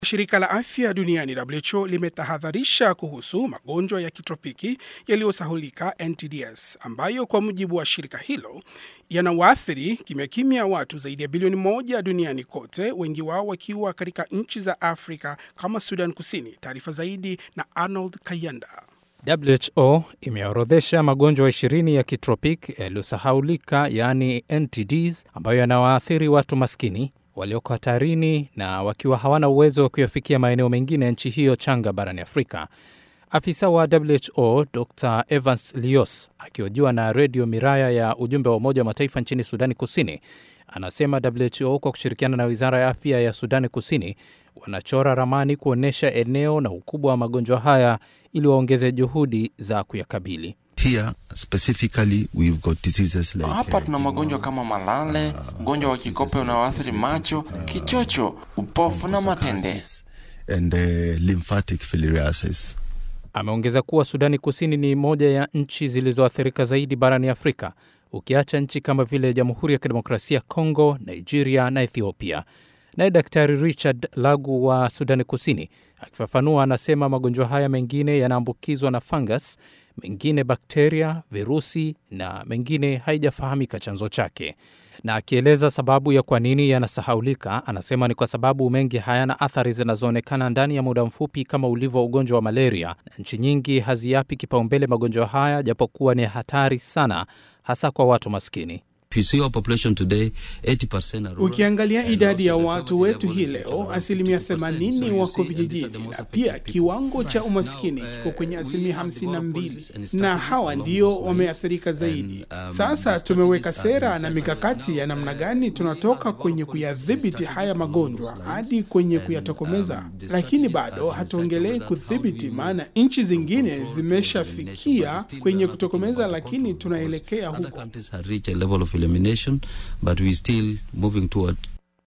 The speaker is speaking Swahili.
Shirika la afya duniani WHO limetahadharisha kuhusu magonjwa ya kitropiki yaliyosahulika NTDs, ambayo kwa mujibu wa shirika hilo yanawaathiri kimya kimya watu zaidi ya bilioni moja duniani kote, wengi wao wakiwa katika nchi za Afrika kama Sudan Kusini. Taarifa zaidi na Arnold Kayanda. WHO imeorodhesha magonjwa 20 ya kitropik yaliyosahaulika yaani NTDs ambayo yanawaathiri watu maskini walioko hatarini na wakiwa hawana uwezo wa kuyafikia maeneo mengine ya nchi hiyo changa barani Afrika. Afisa wa WHO Dr Evans Lios akihojiwa na redio Miraya ya ujumbe wa Umoja wa Mataifa nchini Sudani Kusini anasema WHO kwa kushirikiana na wizara ya afya ya Sudani Kusini wanachora ramani kuonyesha eneo na ukubwa wa magonjwa haya ili waongeze juhudi za kuyakabili. Here, specifically, we've got diseases like, Hapa tuna magonjwa kama malale, ugonjwa wa kikope unaoathiri macho, kichocho, upofu na matende. and uh, lymphatic filariasis. Ameongeza kuwa Sudani Kusini ni moja ya nchi zilizoathirika zaidi barani Afrika, ukiacha nchi kama vile Jamhuri ya Kidemokrasia ya Kongo, Nigeria na Ethiopia. Naye Daktari Richard Lagu wa Sudani Kusini akifafanua, anasema magonjwa haya mengine yanaambukizwa na fungus, mengine bakteria, virusi na mengine haijafahamika chanzo chake. Na akieleza sababu ya kwa nini yanasahaulika, anasema ni kwa sababu mengi hayana athari zinazoonekana ndani ya muda mfupi kama ulivyo ugonjwa wa malaria, na nchi nyingi haziyapi kipaumbele magonjwa haya, japokuwa ni hatari sana, hasa kwa watu maskini. If you see our population today, 80% are rural, Ukiangalia and idadi ya also the watu poverty wetu level hii is leo, around asilimia 50%. So 80 you wako see, and these are vijijini, the most na pia affected kiwango people. cha Now, umaskini uh, kiko kwenye we asilimia have developed 52, policies and na strategies hawa along ndio those lines. wameathirika zaidi. And, um, Sasa the tumeweka strategies have sera been na set mikakati ya namna gani tunatoka kwenye kuyadhibiti haya magonjwa hadi kwenye kuyatokomeza, lakini bado hatuongelei kudhibiti, maana nchi zingine zimeshafikia kwenye kutokomeza, lakini tunaelekea Other huko. countries have reached a level of elimination, but we still moving toward